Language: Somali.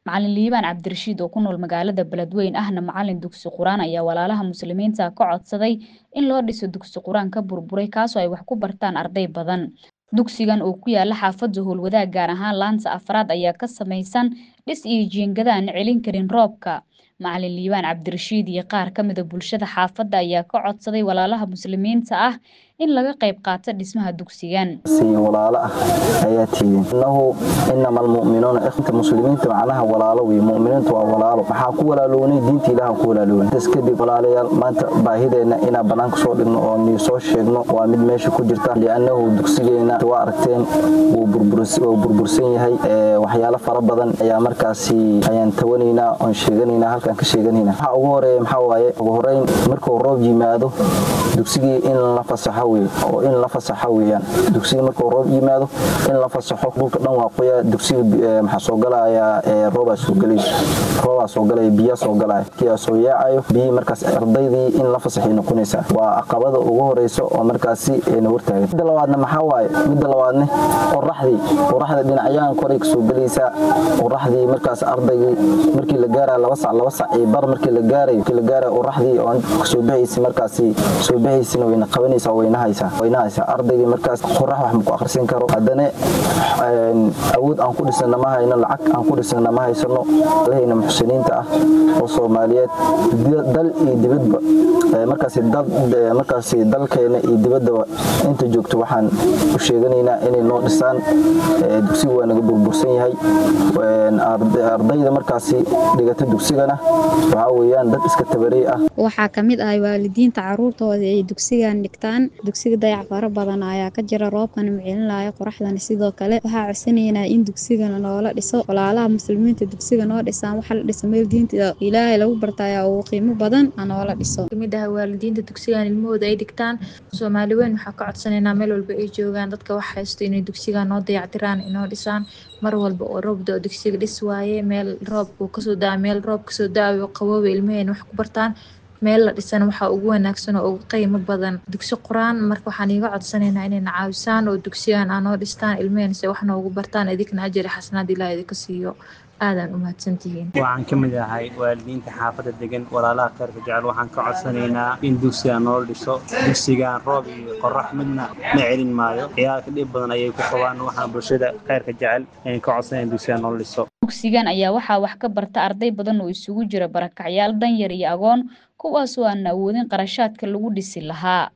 macalin liibaan cabdirashiid oo ku nool magaalada beledweyn ahna macalin dugsi qur-aan ayaa walaalaha muslimiinta ka codsaday in loo dhiso dugsi qur-aan ka burburay kaasoo ay wax ku bartaan arday badan dugsigan oo ku yaala xaafadda howlwadaag gaar ahaan laanta afraad ayaa ka samaysan dhis iyo jiingada aan celin karin roobka macalin liibaan cabdirashiid iyo qaar ka mida bulshada xaafadda ayaa ka codsaday walaalaha muslimiinta ah in laga qayb qaato dhismaha dugsigan walaalo ah ayaa tiidin innahu inama almu'minuuna ikhta muslimiinta macnaha walaalo wey mu'miniintu waa walaalo maxaa ku walaalownay diinta ilaah ku walaalownay intaas kadib walaalayaal maanta baahideenna inaan bannaanka soo dhigno oo nii soo sheegno waa mid meesha ku jirta li'annahu dugsigeena waa aragteen wuu burbursan yahay waxyaalo fara badan ayaa markaasi ayaan tawanaynaa oon sheeganaynaa halkaan ka sheeganaynaa waxaa ugu horeeya maxaa waaye ugu horeyn markuu roob yimaado dugsigii in la fasaxo oo in la fasaxo weyaan dugsiga markuu roob yimaado in la fasaxo dhulka dhan waa qoya dugsiga maxaa soo galaya roobaa soo galay roobaa soo galaya biyaa soo galaya kiyaa soo yaacayo biyihii markaas ardaydii in la fasaxay noqonaysaa waa caqabada ugu horeysa oo markaasi na hortaagan midda labaadna maxaa waaye midda labaadne qoraxdii qoraxda dhinacyahan koray kasoo gelaysaa qoraxdii markaas ardaygii markii la gaaraya laba sac laba sac iyo bar markii la gaarayo markii la gaarayo qoraxdii oo kasoo baxaysa markaasi soo baxaysina wayna qabanaysaa wayna waynahaysaa ardaygii markaas qorax wax maku akhrisan karo haddana awood aan ku dhisana ma hayno lacag aan ku dhisana ma haysano lahayna muxsiniinta ah oo soomaaliyeed dal iyo dibadba markaasi dalkeena iyo dibaddaba inta joogto waxaan u sheeganaynaa inay noo dhisaan dugsiga waa naga burbursan yahay ardayda markaasi dhigata dugsigana waxaa weyaan dad iska tabarey ah waxaa ka mid ah waalidiinta caruurtooda ay dugsigan dhigtaan dugsiga dayac fara badan ayaa ka jira roobkana macelinaya qoraxdana sidoo kale waxaa codsanaynaa in dugsigana noola dhiso walaalaha muslimiinta dugsiga noo dhisaan waxa la dhisa meel diinta ilaahay lagu bartaya ugu qiimo badan noola dhiso kamid ah waalidiinta dugsigan ilmahooda ay dhigtaan soomaali weyn waxaa ka codsanaynaa meel walba ay joogaan dadka wax haysto inay dugsigan noo dayactiraan inoo dhisaan mar walba oo roobda oo dugsiga dhis waaye meel roobku kasoo daa meel roob kasoo daayo qabooba ilmaheen wax ku bartaan meel la dhisan waxaa ugu wanaagsan oo ugu qiimo badan dugsi qur-aan marka waxaan iiga codsanaynaa inayna caawisaan oo dugsigan aa noo dhistaan ilmaheen se wax noogu bartaan idinkana ajari xasanaad ilaah idinka siiyo aadaan u mahadsantihiin waxaan ka mid ahay waalidiinta xaafadda degan walaalaha khayrka jecel waxaan ka codsanaynaa in dugsigan noola dhiso dugsigan roob iyo qorax midna ma celin maayo ciyaalka dhib badan ayay ku qabaan waxaan bulshada khayrka jecel ayaan ka codsanayn dugsigan noola dhiso dugsigan ayaa waxaa wax ka barta arday badan oo isugu jira barakacyaal danyar iyo agoon kuwaasoo aan awoodin qarashaadka lagu dhisi lahaa